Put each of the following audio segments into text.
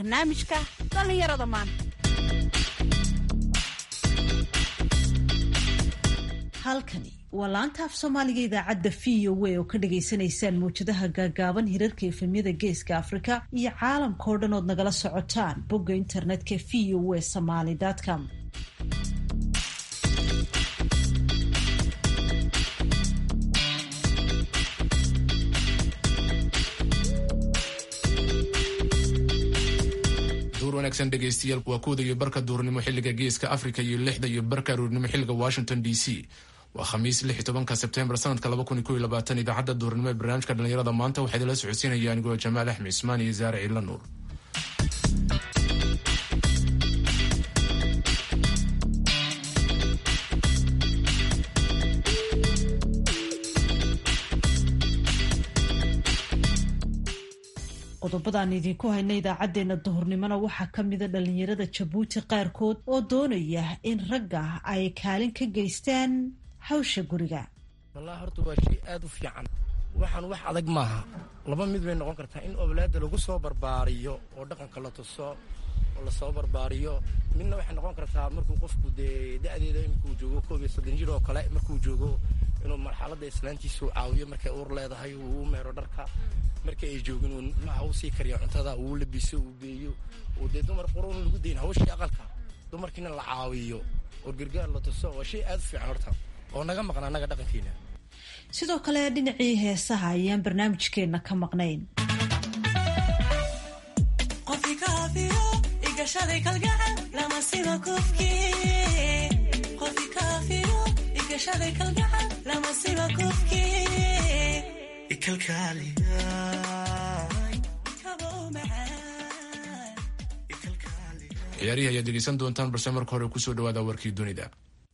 barnaamijka dhallinyarada maanta halkani waa laanta af soomaaliga idaacadda v o a oo ka dhagaysanaysaan mawjadaha gaagaaban hirarka efemyada geeska afrika iyo caalamka oo dhan ood nagala socotaan bogga internetka v o a somaly com duur wanaagsan dhegaystayaal waa kooda iyo barka duurnimo xilliga geeska africa iyo lixda iyo barka aruurnimo xilliga washington d c waa khamiis lix iyo tobanka sebtembar sanadka laba kun iyo kow iyo labaatan idaacadda duurnimo ee barnaamijka dhallinyarada maanta waxaa idinla socodsiinaya anigoo jamaal axmed ismaan iyo zaare ciila nuur qodobadaan idinku hayna idaacadeena duhurnimona waxaa kamida dhalinyarada jabuuti qaarkood oo doonaya in ragga ay kaalin ka geystaan hawsha guriga wallahi horta waa shay aad u fiican waxaan wax adag maaha laba mid bay noqon kartaa in owlaadda lagu soo barbaariyo oo dhaqanka la tuso oo lasoo barbaariyo midna waxay noqon kartaa markuu qofku dee da-deeda inkuu joogo koob iyo soddon jir oo kale markuu joogo inuu marxaladda islaantiisu caawiyo markay uur leedahay uu u meero dharka marka ay joogin uu maha u sii kariyo cuntada uu labiso uu geeyo uu dee dumar qurun lagu dayn hawshii aqalka dumarkiina la caawiyo oo gargaar la tuso waa shay aad u fiican horta oo naga maqna annaga dhaqankiina sidoo kale dhinacii heesaha ayaan barnaamijkeenna ka maqnayn ciyaarihii ayaad dhegeysan doontaan balse marka hore kusoo dhawaada warkii dunida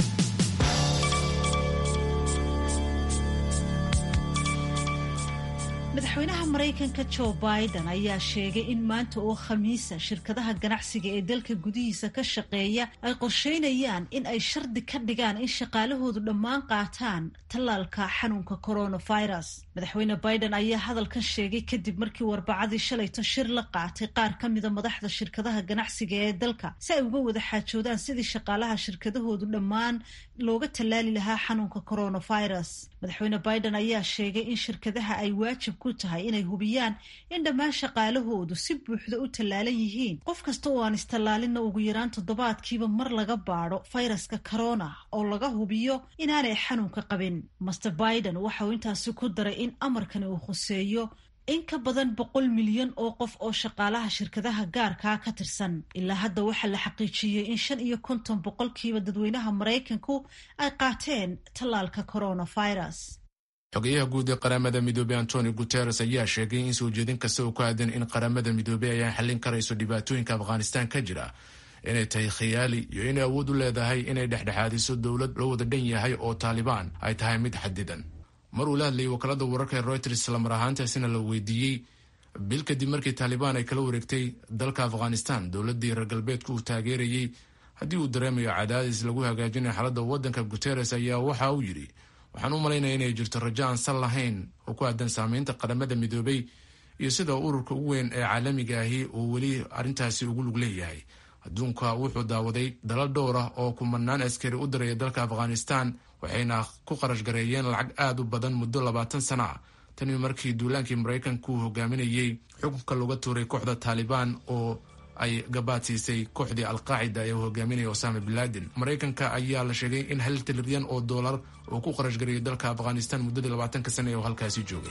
madaxweynaha maraykanka joe biden ayaa sheegay in maanta oo khamiisa shirkadaha ganacsiga ee dalka gudihiisa ka shaqeeya ay qorsheynayaan in ay shardi ka dhigaan in shaqaalahoodu dhammaan qaataan tallaalka xanuunka coronavirus madaxweyne biden ayaa hadalkan sheegay kadib markii warbacadii shalayto shir la qaatay qaar ka mida madaxda shirkadaha ganacsiga ee dalka si ay uga wada xaajoodaan sidii shaqaalaha shirkadahoodu dhammaan looga tallaali lahaa xanuunka coronavirus madaxweyne biden ayaa sheegay in shirkadaha ay waajib ku tahay inay hubiyaan in dhammaan shaqaalahoodu si buuxda u tallaalan yihiin qof kasta oo aan istallaalinna ugu yaraan toddobaadkiiba mar laga baadho fayraska corona oo laga hubiyo inaanay xanuunka qabin master biden waxa uu intaasi ku daray in amarkani uu khuseeyo in ka badan boqol milyan oo qof oo shaqaalaha shirkadaha gaarkaa ka tirsan ilaa hadda waxaa la xaqiijiyey in shan iyo konton boqolkiiba dadweynaha maraykanku ay qaateen tallaalka coronavirus xogeyaha guud ee qaramada midoobey antoni guteres ayaa sheegay in soo jeedin kasta oo ku aadan in qaramada midoobey ayaan xallin karayso dhibaatooyinka afghanistan ka jira inay tahay khiyaali iyo inay awood u leedahay inay dhexdhexaadiso dowlad loo wada dhan yahay oo taalibaan ay tahay mid xadidan mar uu la hadlayay wakaalada wararka ee reuters islamar ahaantaasina la weydiiyey bil kadib markii taalibaan ay kala wareegtay dalka afghanistan dowladii reer galbeedku uu taageerayey haddii uu dareemayo cadaadis lagu hagaajinayo xaaladda waddanka guteres ayaa waxa uu yidhi waxaan u malaynaya inay jirto rajo aan sal lahayn oo ku aadan saameynta qaramada midoobay iyo sida ururka ugu weyn ee caalamiga ahi uu weli arrintaasi ugu lug leeyahay adduunka wuxuu daawaday dalal dhowr ah oo kumanaan askari u diraya dalka afghanistan waxayna ku qarash gareeyeen lacag aad u badan muddo labaatan sana ah tani markii duulaankii maraykanku uu hogaaminayey xukunka looga tuuray kooxda taalibaan oo ay gabaad siisay kooxdii alqaacida ee uu hogaaminaya osama bin laden maraykanka ayaa la sheegay in hal trilyan oo dollar uu ku qarash gareeyay dalka afghanistan muddadii labaatanka sana ee uu halkaasi joogay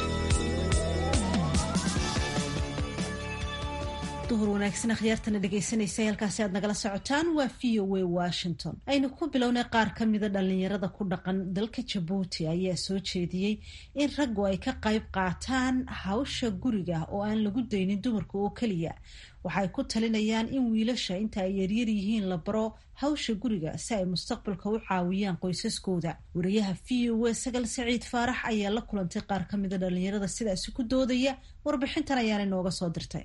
duhur wanaagsan akhyaartana dhegaysanaysa halkaasi aad nagala socotaan waa v o a washington aynu ku bilownay qaar ka mida dhalinyarada ku dhaqan dalka jabuuti ayaa soo jeediyey in raggu ay ka qayb qaataan hawsha guriga oo aan lagu daynin dumarka oo keliya waxaay ku talinayaan in wiilasha inta ay yaryar yihiin la baro hawsha guriga si ay mustaqbalka u caawiyaan qoysaskooda wariyaha v o a sagal saciid faarax ayaa la kulantay qaar ka mida dhalinyarada sidaasi ku doodaya warbixintan ayaana inooga soo dirtay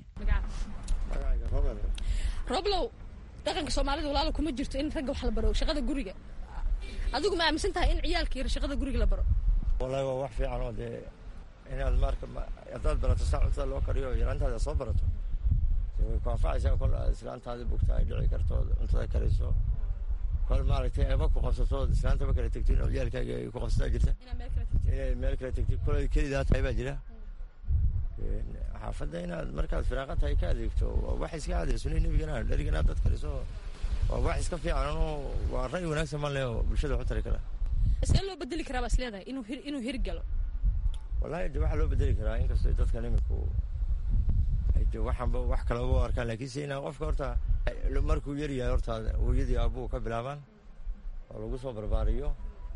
roblow dhaqanka soomaalida walaalo kuma jirto in ragga wax la baro shaqada guriga adigu ma aaminsan tahay in ciyaalka yar shaqada guriga la baro wallahi waa wax fiican oo dee inaad marka haddaad barato saa cuntada loo kariyo yaraantaada soo barato way ku anfacaysaa kol islaantaadi bugta ay dhici karto cuntada kariso kol maaragtay eeba ku qabsato islaantaba kala tegto in ciyaalkaaga ay ku qabsataa jirta inay meel kala tegtid kol kelidaa tahay baa jira xaafadda inaad markaad firaaqa tahay ka adeegto waa wax iska caadaya sunay nebigana dherigana dad kaliso waa wax iska fiican oo waa ra'yi wanaagsan ma leh oo bulshada waxu tari kara see loo bedeli karaa baa is leedahay inuu hir inuu hirgalo wallahi de waxaa loo bedeli karaa inkastoo dadkan iminku ay de waxanba wax kalaba u arkaan laakiinse inaa qofka horta markuu yar yahay horta hooyadii aabuu ka bilaabaan oo lagu soo barbaariyo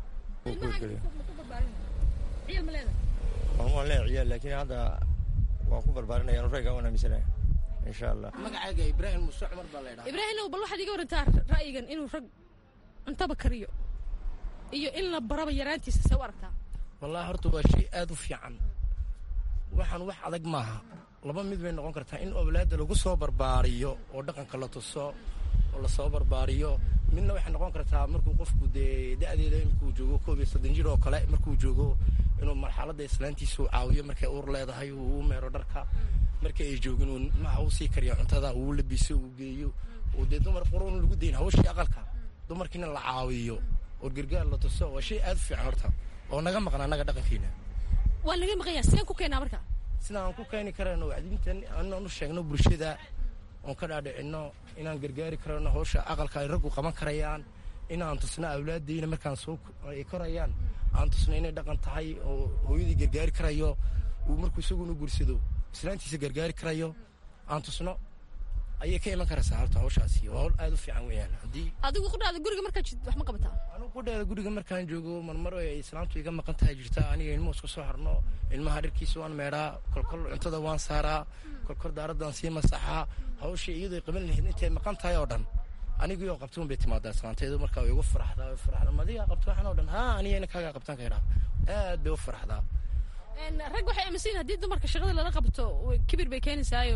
waan lee ciyaal laakiin hadda waan ku barbaarinaya rayga waan aaminsanaya insha allah magacaaga ibraahim muuse cumar baa la ydhaha ibraahimow bal waxaad iga warantaa ra'yigan inuu rag cuntaba kariyo iyo in la baraba yaraantiisa see u aragtaa wallahi horta waa shay aad u fiican waxaan wax adag maaha laba mid bay noqon kartaa in oblaadda lagu soo barbaariyo oo dhaqanka la tuso oo lasoo barbaariyo midna waxay noqon kartaa markuu qofku dee da'deeda imikuu joogo koob iyo soddon jir oo kale markuu joogo inuu marxaladda islaantiisa uu caawiyo markay uur leedahay uu u meero dharka marka ay joogin uu maha u sii kariyo cuntada uu labiso uu geeyo uu dee dumar quruun lagu dayn hawshii aqalka dumarkiina la caawiyo oo gargaar la tuso waa shay aad u fiican horta oo naga maqan annaga dhaqankiina waa laga maqanyaa sideen ku keenaa marka sida aan ku keeni karano wacdintan inaan u sheegno bulshada oon ka dhaadhicinno inaan gargaari karano hawsha aqalka ay raggu qaban karayaan inaan tusno awlaadayna markaan soo ay korayaan aan tusno inay dhaqan tahay oo hooyadii gargaari karayo uu markuu isaguna guursado islaantiisa gargaari karayo aan tusno ayay ka iman karaysaa horta hawshaasi waa hawl aad u fiican weeyaan haddii adigu qudhaada guriga markaad jirtid wax ma qabataa anugu qudheeda guriga markaan joogo marmar ay islaamtu iga maqan tahay jirta aniga ilmuhu isku soo harno ilmaha dharkiisa waan meedhaa kolkol cuntada waan saaraa kolkol daaraddaan sii masaxaa hawshii iyadoo ay qaban lahayd intay maqan tahay oo dhan anigii oo qabta un bay timaadaa islaanteedu markaa way igu faraxdaa way faraxdaa madigaa qabta waxan oo dhan haa aniga ina kaagaa qabtaan ka idhaa aad bay u faraxdaa rag waxay aaminsan yihin hadii dumarka shaqada lala qabto kibir bay keenaysaayo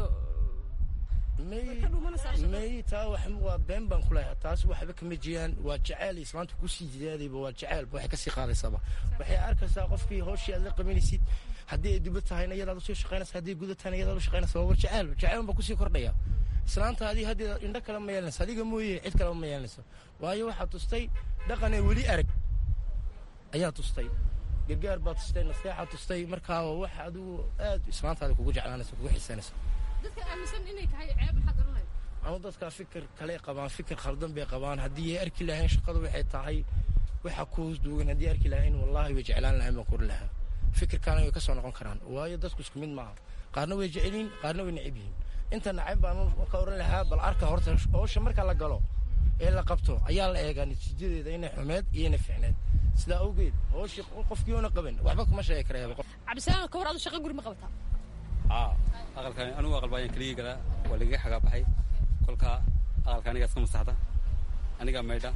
may taa wax waa been baan kuleeyahay taas waxba kama jiraan waa jaceyl islaanta kusii jidaadayba waa jaceyl waxay kasii qaadaysaaba waxay arkaysaa qofkii hawshii aad la qabanaysid haddii ay duba tahayna iyadaad usii shaqaynaysa haddii guda tahayna iyadaad u shaqaynaysa waa war jaceyl jaceyl baa kusii kordhaya islaanta adii haddii indho kale ma yeelanayso adiga mooye cid kaleba ma yeelanayso waayo waxaad tustay dhaqanee weli arag ayaa tustay gargaar baad tustay naseexaad tustay markaa wax adigu aad islaantaada kugu jeclaanaysa kugu xiisanaysa dadka aaminsan inay tahay ceeb maxaad oranaya ama dadkaa fikir kale qabaan fikir khaldan bay qabaan haddii ay arki lahayn shaqadu waxay tahay waxa ku duugan haddii arki lahayn wallaahi way jeclaan lahayn baan kuri lahaa fikirkaana way ka soo noqon karaan waayo dadku isku mid maaha qaarna way jecelyihin qaarna way necib yihiin inta nacayb baan ka oran lahaa bal arka horta hawsha marka la galo ee la qabto ayaa la eegaa natiijadeeda inay xumeed iyo inay fiicneed sidaa awgeed hawshii qofkii oona qaban waxba kuma sheegi karaya cabdisalaam ka hor adu shaqa guri ma qabataa aa aqalkan anugu aqal baayaan keligii galaa waa lagaga xagaa baxay kolka aqalka anigaa iska masaxda anigaa maydha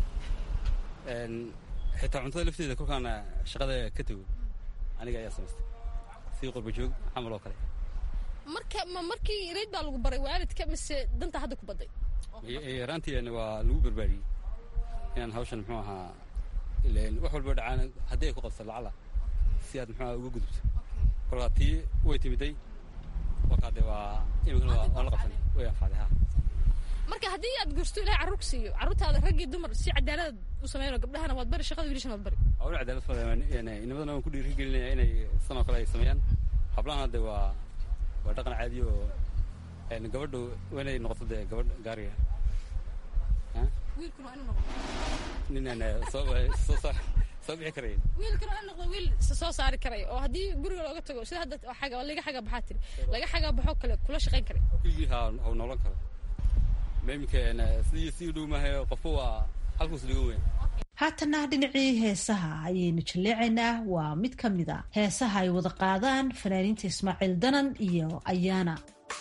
xitaa cuntada lafteeda kolkaana shaqada ka tego aniga ayaa samaystay sidii qurba joog camal oo kale marka ma markii reyd baa lagu baray waalidka mise danta hadda ku baday yaraantii waa lagu barbaariyey inaan hawshan muxuu ahaa wax walba dhacaan haddii ay ku qabto lacala si aad muxuu uga gudubto kolkaa tii way timiday kolkaa dee waa imikana waan la qabsan way anfacday ha marka haddii aad guursto ilahay carruur ku siiyo carruurtaada raggii dumar si cadaalad u sameyn oo gabdhahana waad bari shaqada wiilashana waad bari hawla cadaalad fadaan inamadana waan ku dhiirigelinaya inay sanoo kale ay sameeyaan hablahana dee waa waa dhaqan caadi oo gabadhu waa inay noqoto dee gabadh gaariga wiilkuna waa inuu noqdo ninaan soo soo saar soo bixi karaya wiilkana waa inuu noqdo wiil soo saari karaya oo haddii guriga looga tago sida hadda xaga laga xaga baxaa tiri laga xaga baxo kale kula shaqayn karay kuligii ha hau noolan karo ma iminka sidii si dhow maahay qofku waa halkuus dhigan weyn haatana dhinacii heesaha ayaynu jalleecaynaa waa mid ka mid a heesaha ay wada qaadaan fanaaniinta ismaaciil danan iyo ayaana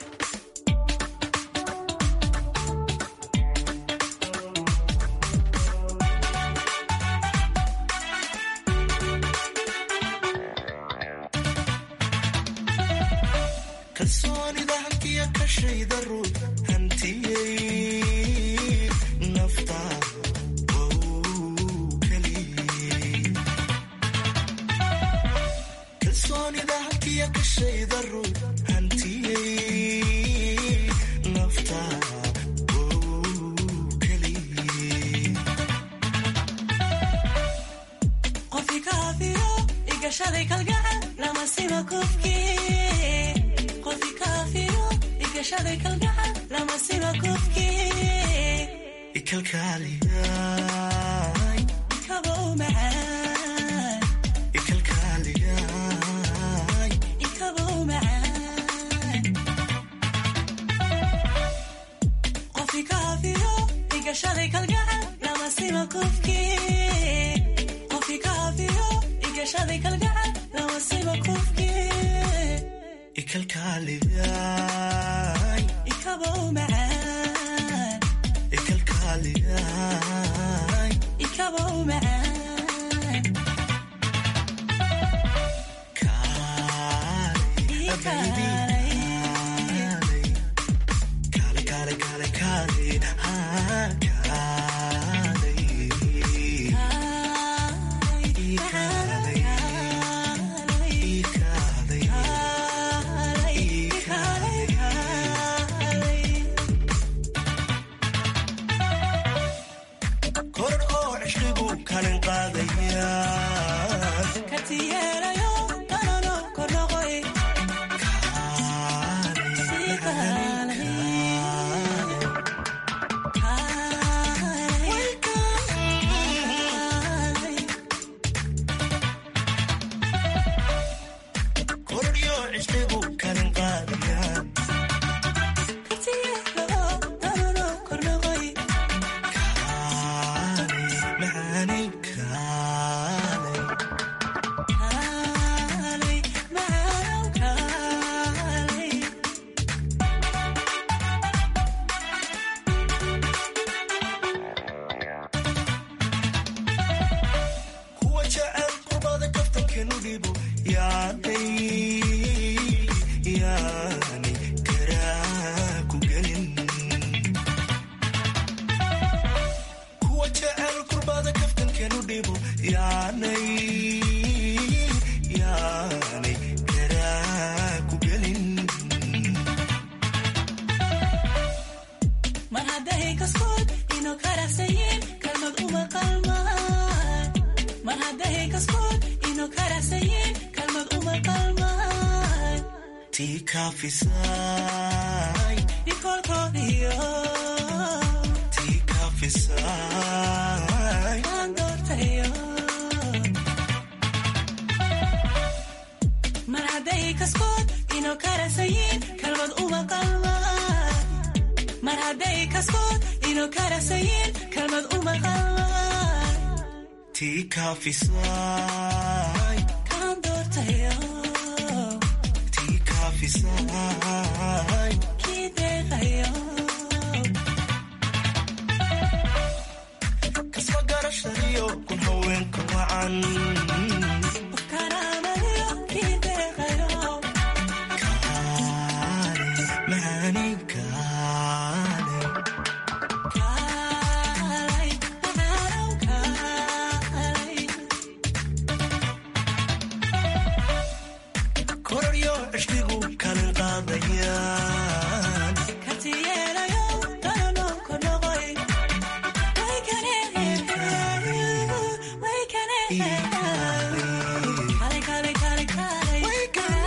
kalsoonida halkiya kashayda ruud hantiyey nafta kalsoonida halkiya kashayda ruud hantiyey igashaday kalgacal lama sima kufkii ikalkaaliyay ikabow macaan ikalkaaliyay ikabow macaan qof ikaafiyo igashaday kalgacal lama sima kufkii qof ikaafiyo igashaday kalgacal lama sima kufkii ikalkaaliyay ikabow macaan ikalkaaliyay ikabow macaan korar oo cishrigu kalin qaadaya katiyeelayo danano kornoqoy koraryo cishrigu kalin qaadaya katiyeelayo danano kornoqoy kuwa jecel qurbada kaftankenu dhibo yaanay yaanay karaa ku gelin kuwa jecel kurbada kaftankenu dhibo yaanay yaanay karaa ku gelin mar hadday kaskood ino karasayin kalmad uma qalmaan mar hadday kaskood ino karasayin kalmad uma qalmaan tii kaafisay nikolkoodiyo tii kaafisay aan doortayo mar hadday kaskood ino karasayin kalmad uma qalmaan mar hadday kaskood ino karasayin kalmad uma qalmaan tii kaafisay kaan doortayo tii kaafisay kii deeqayo kasma garashadiyo kun haweenka wacan karaamadiyo kii deeqayo kaale maani kaale kaalay macaanow kaalay koraryo cishrigu kalin qaadayaan katiyeelayo danano kornoqoy way kane way kane kale kale kale kale way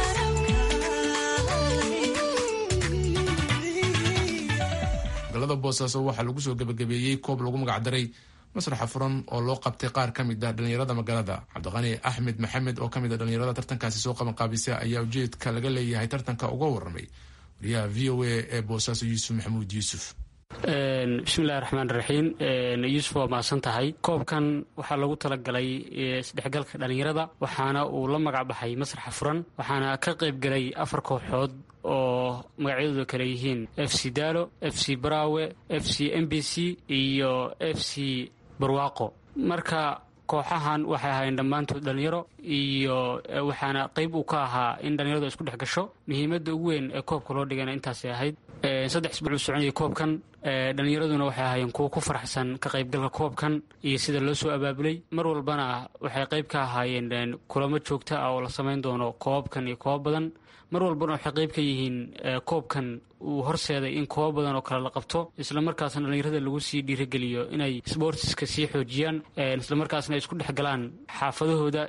magaalada boosaaso waxaa lagu soo gebagabeeyey koob lagu magacdaray masraxa furan oo loo qabtay qaar ka mid ah dhallinyarada magaalada cabdiqani axmed maxamed oo ka mid a dhallinyarada tartankaasi soo qabanqaabisa ayaa ujeedka laga leeyahay tartanka uga waramay wariyaha v o a ee boosaaso yuusuf maxamuud yuusuf bismillahi raxmaan raxiim yuusuf waa mahadsan tahay koobkan waxaa lagu talagalay isdhexgalka dhallinyarada waxaana uu la magac baxay masraxa furan waxaana ka qaybgalay afar kooxood oo magacyadooda kale yihiin f c daalo f c baraawe f c m b c iyo f c barwaaqo marka kooxahan waxay ahaayeen dhammaantood dhallinyaro iyo waxaana qayb uu ka ahaa in dhallinyaradu isku dhex gasho muhiimadda ugu weyn ee koobka loo dhigana intaasay ahayd saddex isbuuc uu soconayay koobkan dhallinyaraduna waxay ahaayeen kuwo ku faraxsan ka qaybgalka koobkan iyo sida loo soo abaabulay mar walbana waxay qayb ka ahaayeen kulamo joogta ah oo la samayn doono koobabkan iyo koobab badan mar walbana waxay qayb ka yihiin koobkan uu horseeday in koobo badan oo kale la qabto islamarkaasna dhallinyarada lagu sii dhiirageliyo inay sboortiska sii xoojiyaan islamarkaasna ay isku dhex galaan xaafadahooda iyo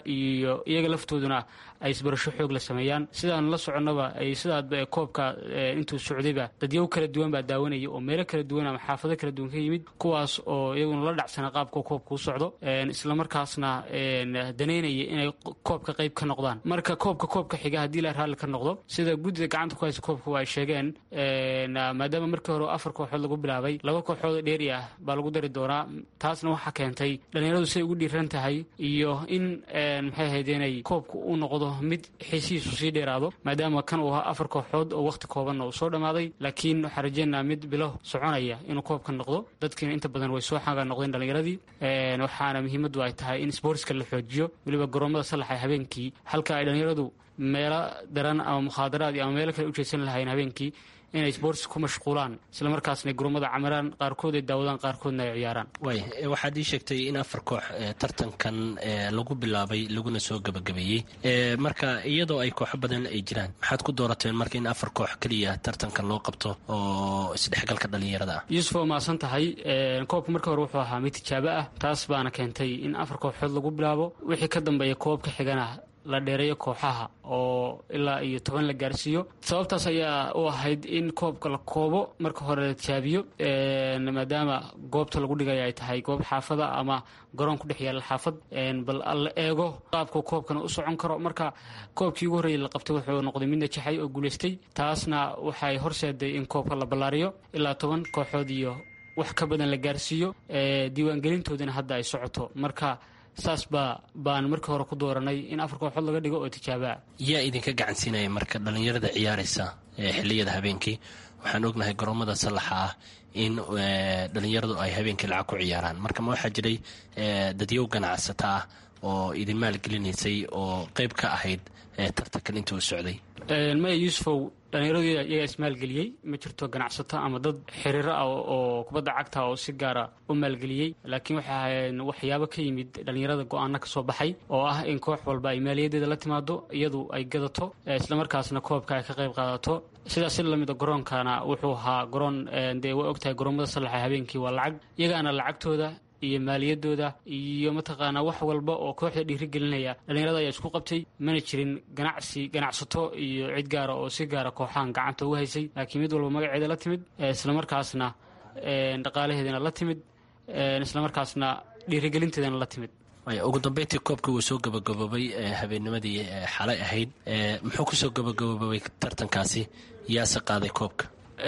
iyo iyaga laftooduna ay isbarasho xoog la sameeyaan sidaan la soconnaba ay sidaadba koobka intuu socdayba dadyaw kala duwan baa daawanaya oo meelo kala duwan ama xaafado kala duwan ka yimid kuwaas oo iyaguna la dhacsana qaabka koobka u socdo islamarkaasna daneynaya inay koobka qayb ka noqdaan marka koobka koobka xiga haddii la raalli ka noqdo sida guddida gacanta ku haysa koobka waa ay sheegeen maadaama markii hore afar kooxood lagu bilaabay laba kooxood oo dheeri ah baa lagu dari doonaa taasna waxaa keentay dhalinyaradu siay ugu dhiiran tahay iyo in maxay ahayd inay koobka u noqdo mid xiisihiisu sii dheeraado maadaama kan uu ahaa afar kooxood oo wakhti koobanna uu soo dhammaaday laakiin waxaan rajeynayaa mid bilo soconaya inuu koobka noqdo dadkiina inta badan way soo xaga noqdeen dhalinyaradii waxaana muhiimaddu ay tahay in sportska la xoojiyo weliba garoomada salaxa habeenkii halka ay dhalinyaradu meelo daran ama mukhaadaraad ama meelo kale u jeedsan lahayn habeenkii inay sports ku mashquulaan islamarkaasna garoomada camiraan qaarkood ay daawadaan qaarkoodna ay ciyaaraan way waxaad ii sheegtay in afar koox tartankan lagu bilaabay laguna soo gabagabeeyey marka iyadoo ay kooxo badan ay jiraan maxaad ku doorateen marka in afar koox keliya tartankan loo qabto oo isdhexgalka dhalinyarada ah yuusuf waa mahadsan tahay koobka marka hore wuxuu ahaa mid tijaabo ah taas baana keentay in afar kooxood lagu bilaabo wixii ka dambeeya koobka xigana la dheereeyo kooxaha oo ilaa iyo toban la gaarsiiyo sababtaas ayaa u ahayd in koobka la koobo marka hore la tijaabiyo maadaama goobta lagu dhigaya ay tahay goob xaafada ama garoon ku dhex yaalla xaafad bal la eego qaabka koobkana u socon karo marka koobkii ugu horreeyay la qabtay wuxuu noqday mid najaxay oo guulaystay taasna waxay horseeday in koobka la ballaariyo ilaa toban kooxood iyo wax ka badan la gaarsiiyo diiwaangelintoodana hadda ay socoto marka saas baa baan markii hore ku dooranay in afar kooxood laga dhigo oo tijaabaa yaa idinka gacansiinaya marka dhallinyarada ciyaaraysa xilliyada habeenkii waxaan ognahay garoomada sallaxa ah in dhallinyaradu ay habeenkii lacag ku ciyaaraan marka ma waxaa jiray dadyow ganacsata ah oo idin maalgelinaysay oo qeyb ka ahayd tartankan intuu socday maya yuusufow dhalinyaradu iyagaa ismaalgeliyey ma jirto ganacsato ama dad xiriiro ah oo kubadda cagta oo si gaara u maalgeliyey laakiin waxay ahaayeen waxyaabo ka yimid dhalinyarada go-aano ka soo baxay oo ah in koox walba ay maaliyadeeda la timaado iyadu ay gadato islamarkaasna koobka ay ka qayb qaadato sidaas si lamida garoonkana wuxuu ahaa garoon dee waa ogtahay garoomada sallaxa habeenkii waa lacag iyagaana lacagtooda iyo maaliyadooda iyo mataqaanaa wax walba oo kooxda dhiirigelinaya dhallinyarada ayaa isku qabtay mana jirin ganacsi ganacsato iyo cid gaara oo si gaara kooxahan gacanta ugu haysay laakiin mid walba magaceeda la timid islamarkaasna dhaqaalaheedana la timid islamarkaasna dhiirigelinteedana la timid ugu dambeyntii koobka wuu soo gabagaboobay habeennimadii xalay ahayd muxuu kusoo gabagaboobay tartankaasi yaase qaaday koobka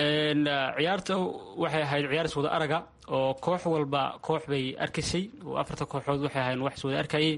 ciyaarta waxay ahayd ciyaar iswada araga oo koox walba koox bay arkaysay oo afarta kooxood waxay ahayn wax iswada arkayay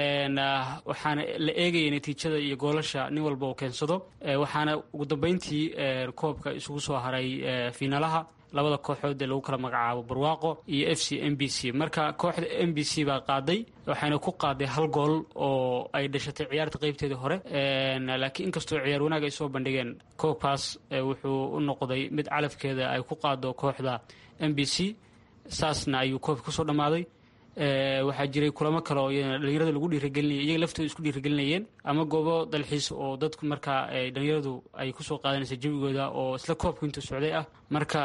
waxaana la eegaya natiijada iyo goolasha nin walba uu keensado waxaana ugu dambeyntii koobka isugu soo haray fiinaalaha labada kooxood ee lagu kala magacaabo barwaaqo iyo f c m b c marka kooxda m b c baa qaaday waxayna ku qaaday hal gool oo ay dhashatay ciyaarta qeybteedii hore laakiin inkastoo ciyaar wanaag ay soo bandhigeen koobkaas wuxuu u noqday mid calafkeeda ay ku qaado kooxda m b c saasna ayuu koobka kusoo dhammaaday waxaa jiray kulamo kale oo dhalinyarada lagu dhiirigelinaya iyaga laftooda isku dhiirigelinayeen ama goobo dalxiis oo dadku markaa dhalinyaradu ay kusoo qaadanaysa jawigooda oo isla koobka intuu socday ah marka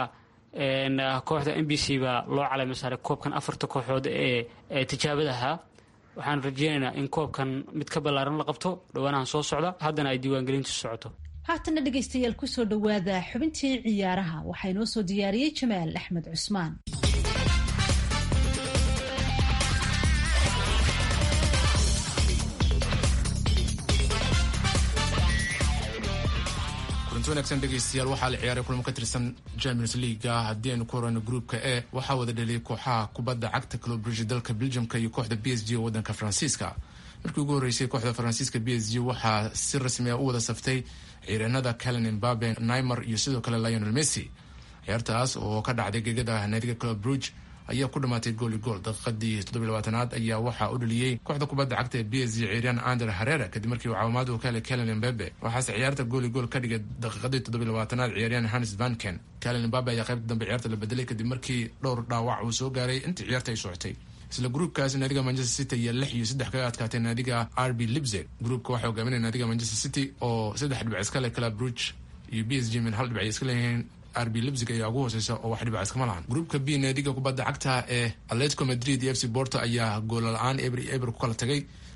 kooxda m b c baa loo caleyma saaray koobkan afarta kooxood ee tijaabadaha waxaan rajeynaynaa in koobkan mid ka ballaaran la qabto dhowaanahan soo socda haddana ay diiwaangelintu socoto haatana dhegaystayaal kusoo dhowaada xubintii ciyaaraha waxaa inoo soo diyaariyey jamaal axmed cusmaan kulanti wanaagsan dhegaystayaal waxaa la ciyaaray kulamo ka tirsan champions leaguea haddii aynu ku horeyno groupka e waxaa wada dheliyay kooxaha kubadda cagta club brige dalka belgiumka iyo kooxda b s g oo wadanka faransiiska markii ugu horreysay kooxda faransiiska b s g waxaa si rasmi ah u wada saftay ciidanada calen imbabe nimer iyo sidoo kale lionel messi ciyaartaas oo ka dhacday gegada naadiga club bruge ayaa ku dhamaatay gooli gool daqiiqadii toddobylabaatanaad ayaa waxaa u dhaliyey kooxda kubadda cagta ee b s g ciiryan ander harera kadib markii uu caawimaad uu ka helay calen mbebe waxaase ciyaarta gooli gool ka dhigay daqiiqadii toddobylabaatanaad ciyaaryan hans vanken calen mbabe ayaa qaybta dambe ciyaarta la bedelay kadib markii dhowr dhaawac uu soo gaaray intii ciyaarta ay socotay isla gruupkaas naadiga manchester city ayaa lix iyo saddex kaga adkaatay naadiga r b libzeg gruupka waxaa hogaaminaya naadiga manchester city oo saddex dhibac iska leh club bruge iyo b s g min hal dhibac ay iska leeyihiin r b libzig ayaa ugu hooseysa oo wax dhibac iskama lahan gruupka b naadiga kubadda cagta ee atletico madrid iyo f c borto ayaa goolla la-aan eber iyo eber ku kala tagay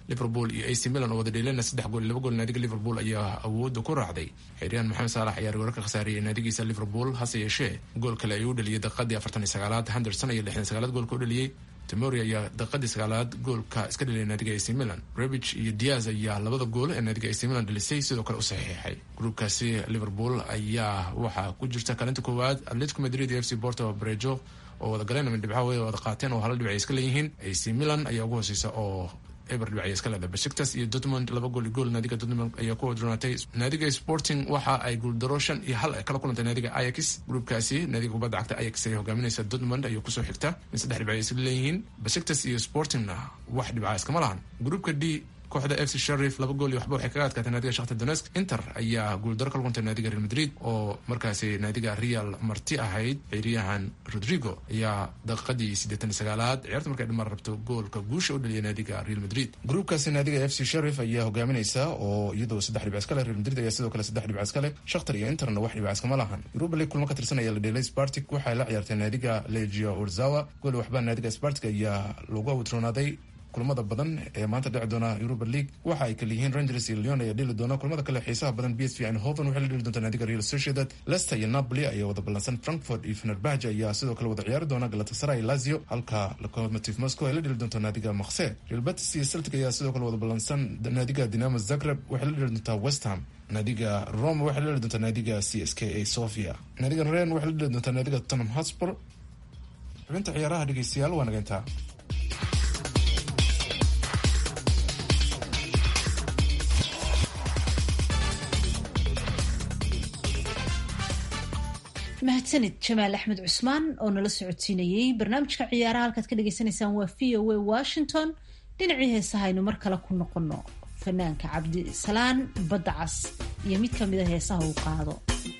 liverpool iyo ac milan oo wada dheelana saddex gool laba gool naadiga liverpool ayaa awooda ku raacday xiriyaan maxamed saalax ayaa rigoore ka khasaariyay naadigiisa liverpool hase yeeshee gool kale ayuu u dhaliyay daqiiqadii afartan iyo sagaalaad henderson iyo lixdan sagaalaad goolka u dhaliyey timori ayaa daqiiqadii sagaalaad goolka iska dhaliyay naadiga ac milan rebich iyo diaz ayaa labada gool ee naadiga ac milan dhalisay sidoo kale u saxiixay gruubkaasi liverpool ayaa waxaa ku jirta kaalinta koowaad atletico madrid iyo f c porto brejo oo wada galeen ama dhibcaha way wada qaateen oo hala dhibic ay iska leeyihiin ac milan ayaa ugu hooseysa oo eber dhibic ay iska leedahay besiktas iyo dortmund laba gool iyo gool naadiga dortmund ayaa ku wadronaatay naadiga sporting waxa ay guuldaro shan iyo hal ay kala kulantay naadiga ayax gruubkaasi naadiga kubadda cagta ayax ay hogaaminaysa dortmund ayuu kusoo xigta in saddex dhibic ay isla leeyihiin besiktas iyo sportingna wax dhibca iskama lahan gruubka d kooxda f c sharif laba gool iyo waxba waxay kaga adkaatay naadiga shakhtar donetsk inter ayaa guuldaro ka lukuntay naadiga real madrid oo markaasi naadiga real marti ahayd ciiriyahan rodrigo ayaa daqiiqadii siddeetan sagaalaad ciyaarta markay dhammaan rabto goolka guusha u dhaliyay naadiga real madrid gruubkaasi naadiga f c sharif ayaa hogaaminaysa oo iyadoo saddex dhibic iska leh real madrid ayaa sidoo kale saddex dhibic iska leh shakhtar iyo interna wax dhibic iskama lahan yuruba league kulmo ka tirsan ayaa la dheelay spartic waxay la ciyaartay naadiga legio urzawa gool waxba naadiga spartic ayaa lagu awdroonaaday kulamada badan ee maanta dhici doona europa league waxa ay kala yihiin rangers iyo leon ayaa dheli doona kulamada kale xiisaha badan b s v eindhoven waxay la dheli doontaa naadiga real sociedad leicester iyo napoli ayaa wada ballansan frankfurt iyo fenerbahce ayaa sidoo kale wada ciyaari doona galatasaray lazio halka locomotive moscow ay la dheli doontaa naadiga makse real betis iyo celtic ayaa sidoo kale wada ballansan naadiga dinamo zagreb waxay la dheli doontaa west ham naadiga rome waxay la dheli doontaa naadiga c s k a sofia naadiga ren waxay la dheli doontaa naadiga tottenham hotspur xubinta ciyaaraha dhegeystayaal waa nageyntaa mahadsanid jamaal axmed cusmaan oo nala socodsiinayey barnaamijka ciyaaraha halkaad ka dhagaysanaysaan waa v o a washington dhinacii heesaha aynu mar kale ku noqono fanaanka cabdisalaan badda cas iyo mid ka mida heesaha uu qaado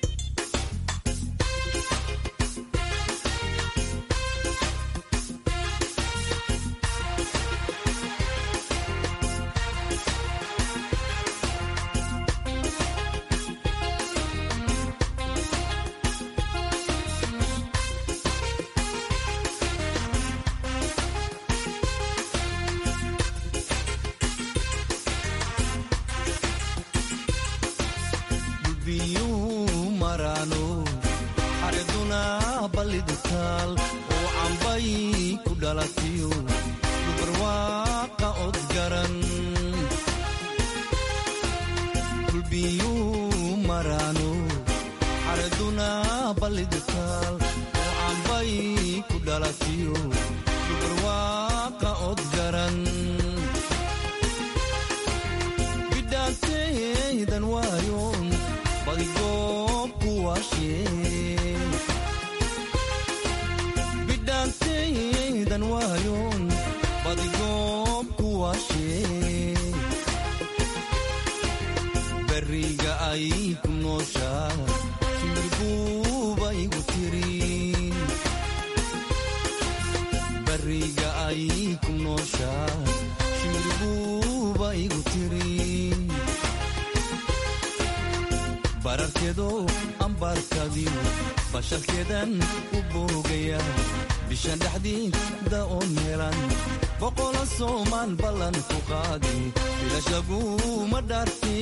bararkeedo ambaarkadiyo bashalkeedan u boogaya bishan dhexdiida oon helan boqola soomaan ballan ku qaadi bilashaguma dhaarte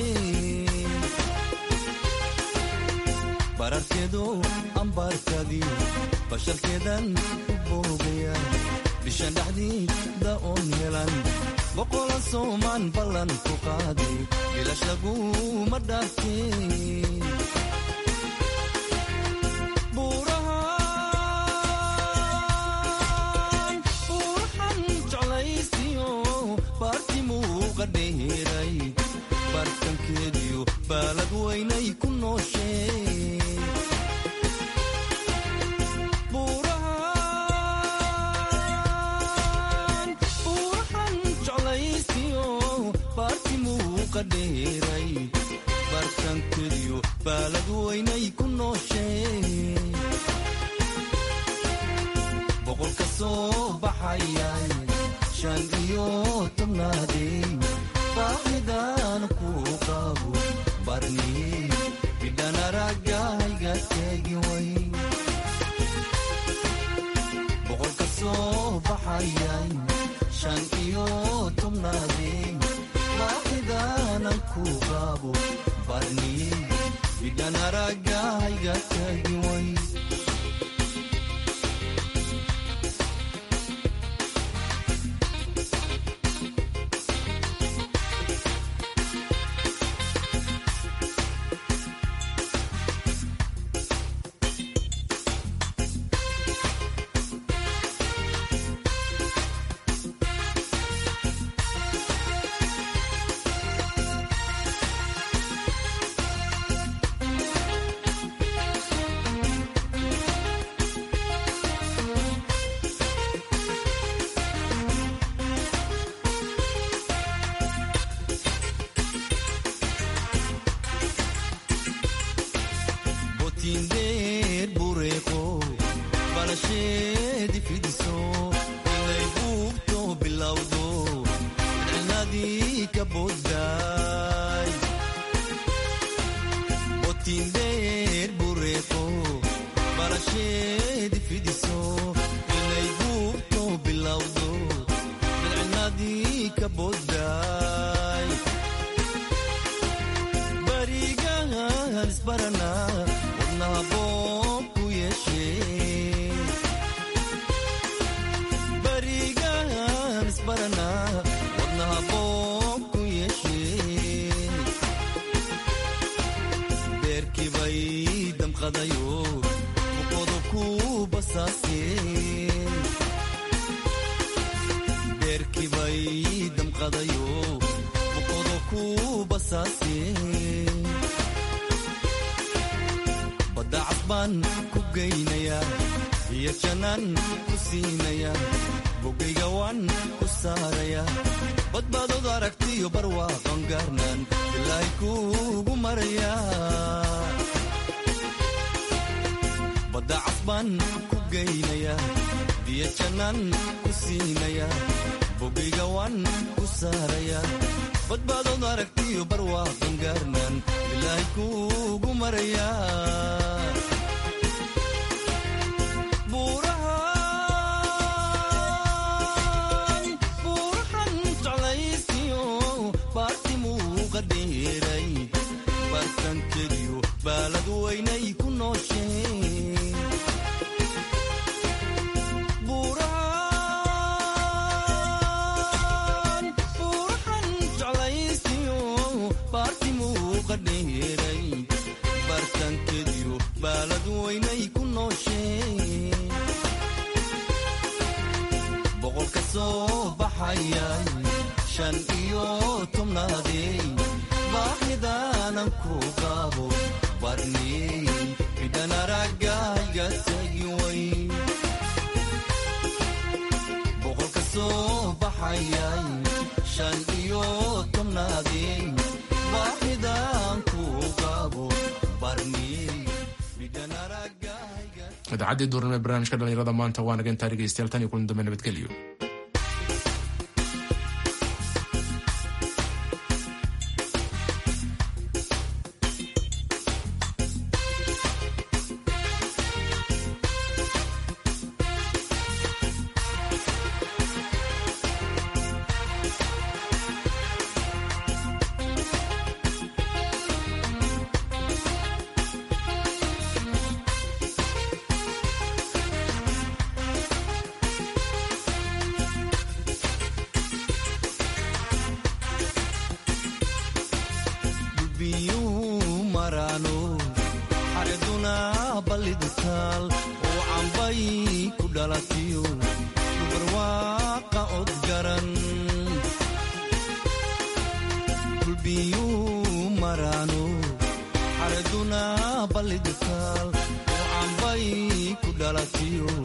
bararkeedo ambaarkadiyo bashalkeedan u boogaya bishan dhexdiida oon helan boqola soomaan ballan ku qaadi bilashaguma dhaarte bartankeediyo baalad weynay ku nooshee buurahan jeclaysiyo baarti muuqa dheeray bartankeediyo baalad weynay ku nooshee boqolka soo baxayay shan iyo tobnaadey baahidan ku qabo barniye bidhan aragayga teegi way boqolka soo baxayay shan iyo tobnaadey baahidaanan ku qabo barniye bidhan aragahayga tagi way botindeer bureeqo balasheedi fidiso ilay buubto bilowdo ficnadii ka booddaay botindeer bureeqo balasheedi fidiso ilay buubto bilowdo ficnadii ka booddaay barigahan isbarana wadnaha boob ku yeeshee barigahan isbarana wadnaha boob ku yeeshee beerkii bay damqadayo buqodu ku basaasee beerkii bay damqadayo buqodu ku basaasee badda casbaan ku geynaya iyo jannaan ku siinaya bogayga waan ku saaraya badbaadood aragtiyo barwaaqan gaarnaan ilaahay kuugu maraya badda casbaan ku geynaya iyo jannaan ku siinaya bogayga waan ku saaraya badbaadood aragtiyo barwaaqan gaarnaan ilaahay kuugu maraya buurahan buurahan jeclaysiyo baarti muuqa dheeray baartan keliyo baalad weynay ku nooshee buurahan buurahan jeclaysiyo baarti muuqa dheeray baartan keliyo baalad weynay ku nooshee boqolka soo baxayay shan iyo tobnaadey baahidaanan ku qabo barniyey bidhan aragahayga tagi way boqolka soo baxayay shan iyo tobnaadey baahidaan ku qabo barniyey bidhan aragahayga idaacadii duurnimo ee barnaamijka dhalinyarada maanta waa naga intaa dhegeystayaal tan iyo kulan dambe nabadgelyo biyuu maraano xariduna ballidu taal oo cambay ku dhalatiyo dubarwaaqa od garan dulbiyuu maraano xariduna ballidu taal oo cambay ku dhalatiyo